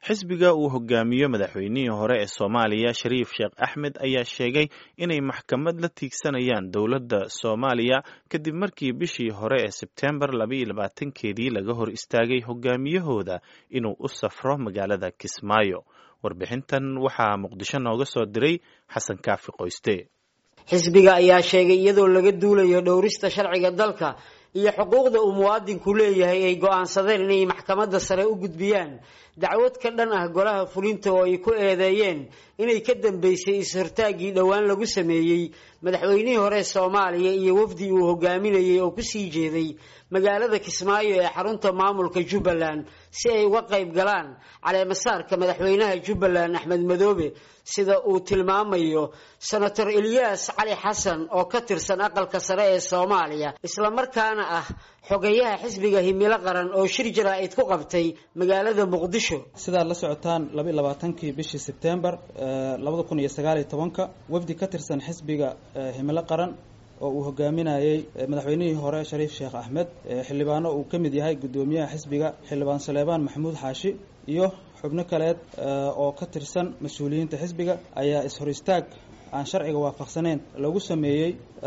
xisbiga uu hogaamiyo madaxweynihii hore ee soomaaliya shariif sheekh axmed ayaa sheegay inay maxkamad la tiigsanayaan dowladda soomaaliya kadib markii bishii hore ee sebtembar labaiyo labaatankeedii laga hor istaagay hogaamiyahooda inuu u safro magaalada kismaayo warbixintan waxaa muqdisho nooga soo diray xasan kaafi qoyste xisbiga ayaa sheegay iyadoo laga duulayo dhowrista sharciga dalka iyo xuquuqda uu muwaadinku leeyahay ay go-aansadeen inay maxkamadda sare u gudbiyaan dacwad ka dhan ah golaha fulinta oo ay ku eedeeyeen inay ka dambeysay is-hortaaggii dhowaan lagu sameeyey madaxweynihii hore soomaaliya iyo wafdi uu hogaaminayay oo kusii jeeday magaalada kismaayo ee xarunta maamulka jubbaland si ay uga qayb galaan caleemasaarka madaxweynaha jubbaland axmed madoobe sida uu tilmaamayo senator eliyas cali xasan oo ka tirsan aqalka sare ee soomaaliya islamarkaana ah xogeyaha xisbiga himilo qaran oo shir jaraa-id ku qabtay magaalada muqdisho sidaad la socotaan labaiy labaatankii bishii sebtembar labada kun iyo sagaaliyo tobanka wafdi ka tirsan xisbiga himilo qaran oo uu hogaaminayey madaxweynihii hore shariif sheekh axmed xildhibaano uu ka mid yahay guddoomiyaha xisbiga xildhibaan saleebaan maxamuud xaashi iyo xubno kaleed oo ka tirsan mas-uuliyiinta xisbiga ayaa is-hor istaag aan sharciga waafaqsaneyn lagu sameeyey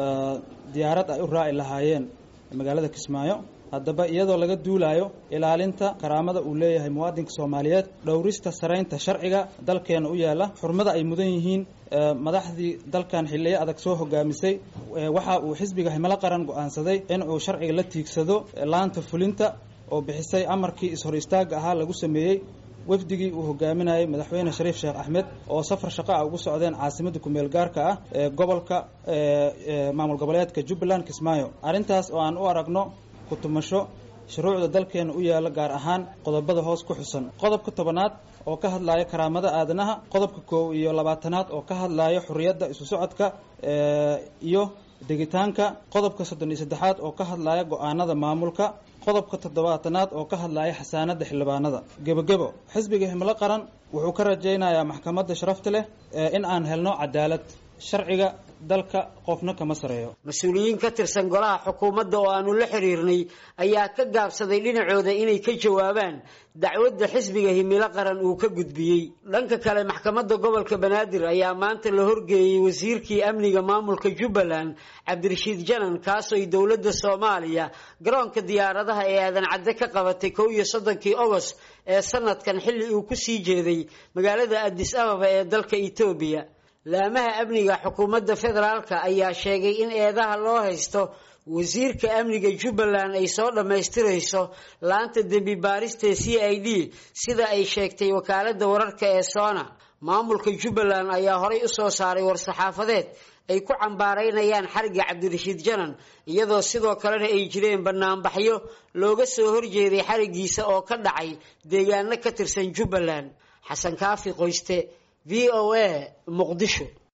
diyaarad ay u raaci lahaayeen magaalada kismaayo haddaba iyadoo laga duulayo ilaalinta karaamada uu leeyahay muwaadinka soomaaliyeed dhowrista saraynta sharciga dalkeena u yaala xurmada ay mudan yihiin madaxdii dalkan xiliyo adag soo hogaamisay waxa uu xisbiga himilo qaran go-aansaday in uu sharciga la tiigsado laanta fulinta oo bixisay amarkii is-hor istaaga ahaa lagu sameeyey wafdigii uu hogaaminayay madaxweyne shariif sheekh axmed oo safar shaqa ah ugu socdeen caasimadda kumeel gaarka ah ee gobolka maamul goboleedka jubbaland kismaayo arrintaas oo aan u aragno kutumasho shuruucda dalkeena u yaala gaar ahaan qodobada hoos ku xusan qodobka tobanaad oo ka hadlaya karaamada aadanaha qodobka koow iyo labaatanaad oo ka hadlaya xuriyadda isu socodka iyo degitaanka qodobka soddon iyo saddexaad oo ka hadlaya go-aanada maamulka qodobka toddobaatanaad oo ka hadlaya xasaanada xildhibaanada gebogebo xisbiga himilo qaran wuxuu ka rajaynayaa maxkamadda sharafta leh in aan helno cadaalad sharciga dalka qofna kama sareeyo mas-uuliyiin ka tirsan golaha xukuumadda oo aanu la xiriirnay ayaa ka gaabsaday dhinacooda inay ka jawaabaan dacwadda xisbiga himilo qaran uu ka gudbiyey dhanka kale maxkamadda gobolka banaadir ayaa maanta la horgeeyey wasiirkii amniga maamulka jubbaland cabdirashiid janan kaasoo ay dowladda soomaaliya garoonka diyaaradaha ee aadan cadde ka qabatay kow iyo soddonkii ogost ee sanadkan xilli uu kusii jeeday magaalada adis ababa ee dalka etoobiya laamaha amniga xukuumadda federaalka ayaa sheegay in eedaha loo haysto wasiirka amniga jubbaland ay soo dhammaystirayso laanta dembi baarista c i d sida ay sheegtay wakaaladda wararka ee soona maamulka jubbaland ayaa horay u soo saaray war-saxaafadeed ay ku cambaaraynayaan xariga cabdirashiid janan iyadoo sidoo kalena ay jireen banaanbaxyo looga soo horjeeday xarigiisa oo ka dhacay deegaano ka tirsan jubbaland xasan kaafi qoyste v o a muqdisho